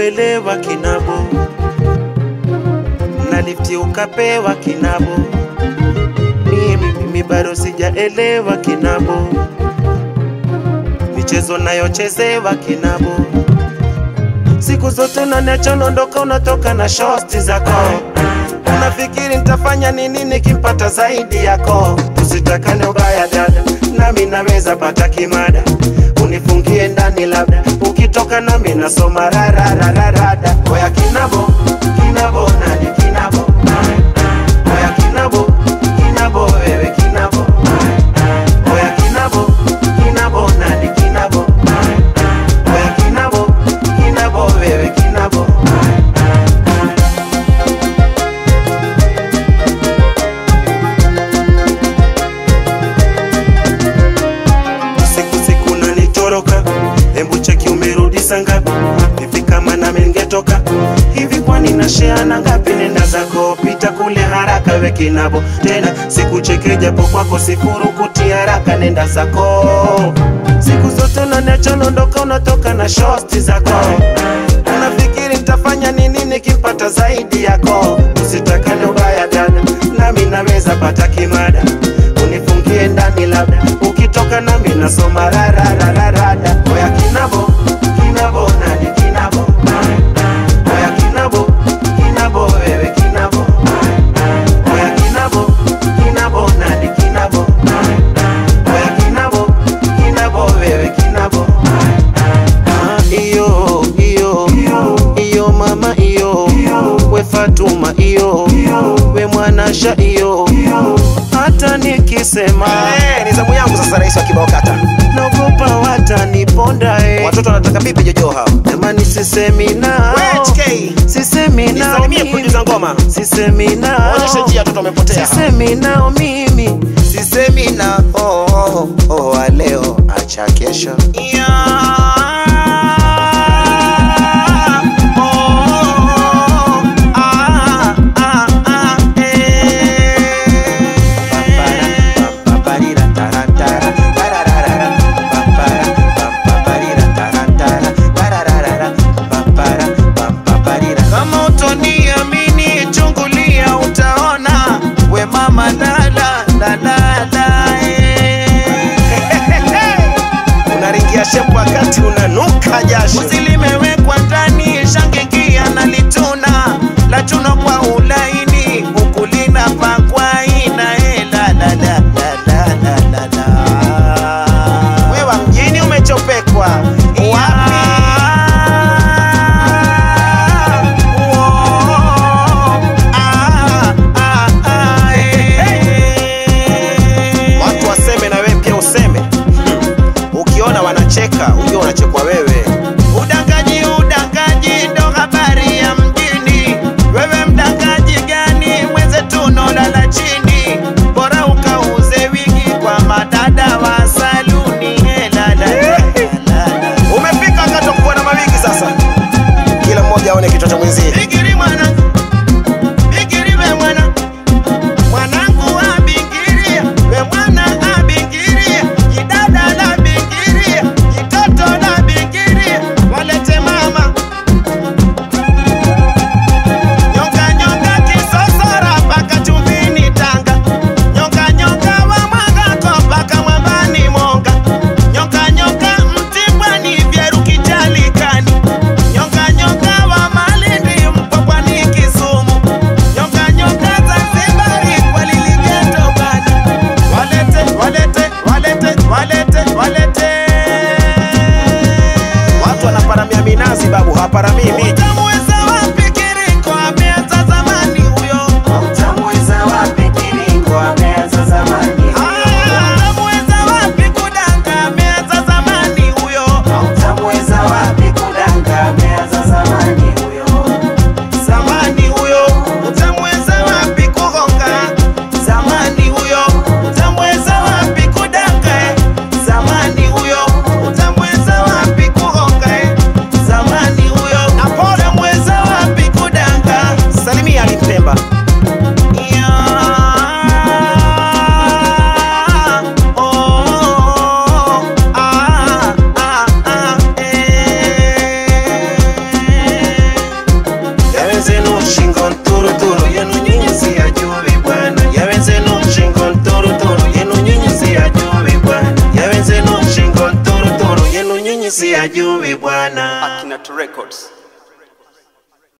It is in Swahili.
sikuelewa kinabo, na lifti ukapewa kinabo, mimi mimi bado sijaelewa kinabo, michezo nayochezewa kinabo, siku zote unaniacha unaondoka, unatoka na shosti zako Unafikiri nitafanya nini nikimpata zaidi yako? Usitakane ubaya dada, nami naweza pata kimada, unifungie ndani labda, ukitoka nami nasoma rararararada. Oya kinabo kinabo, nani kinabo? Oya kinabo kinabo, wewe kinabo. Oya kinabo kinabo, nani kinabo? Oya kinabo kinabo, wewe kinabo. siku siku nanitoroka, hebu cheki umerudi saa ngapi? Hivi kama nami ningetoka hivi, kwani nasheana ngapi? Nenda zako pita kule haraka, we kinabo tena sikucheke, japo kwako sifurukuti haraka, nenda zako siku zote unaniacha unaondoka, unatoka na shosti zako Unafikiri nitafanya nini nikimpata zaidi yako? Usitakane ubaya dada, nami naweza pata kimada, unifungie ndani labda, ukitoka nami nasoma rararararada. Oya kinabo kinabo, nani kinabo? Oya kinabo kinabo, wewe kinabo. Oya kinabo kinabo, nani kinabo? Oya kinabo kinabo, wewe kinabo. Ah, iyo iyo iyo mama iyo we Fatuma iyo we mwanasha iyo hata nikisema Eh, ni zamu yangu sasa, rais wa kibao kata. naogopa wataniponda eh. Watoto wanataka bibi jojo hao. Jamani sisemi nao HK, sisemi nao nisalimie mimi. producer ngoma. sisemi nao Onyesha njia watoto wamepotea. sisemi nao mimi Sisemi na oh, oh, oh, wa leo acha kesho. kama utoniamini chungulia utaona we mama dala dala Unaringia shepu wakati unanuka jasho. Uzi limewekwa ndani shangingia na lituna la chuno kwa ulaini huku linapakwa ina eh, la la la la la la la la Wewe mjini umechopekwa. Wapi? Watu waseme na wewe pia useme. Ukiona wanacheka, ujue unachekwa wewe. Udangaji, udangaji ndo habari ya mjini. Wewe mdangaji gani? Mwenzetu nolala chini, bora ukauze wigi kwa madada wa saluni. Eh, la, la, la, la, la. Umefika wakati wa kuona mawigi sasa. Kila mmoja aone kichwa cha mwenzie. Bigiri mwana, bigiri we mwana, mwanangu abingiria, we mwana abingiria, jidada la bingiria, jitoto la bingiria, walete mama nyonga nyonga kisosora paka chumbini Tanga, nyonga nyonga wa Mwangako paka Mwambani Monga, nyonga nyonga Mtibwani Vyeru Kijalikani, nyonga nyonga wa Malindi Mpwapwani Kisumu, nyonga nyonga Zanzibari kwa Liligeto bani, walete walete walete walete walete Watu wanaparamia minazi babu, hawaparamii miti. Utamweza wapi Kiriko ameanza zamani huyo Utamweza wapi Kiriko ameanza zamani Utamweza wapi kudanga ameanza zamani huyo Utamweza wapi kudanga ameanza zamani huyo zamani huyo utamweza wapi kugonga zamani huyo utamweza wapi kudanga zamani huyo utamweza wapi kugonga zamani huyo utamweza siyajui bwana Akinato Records.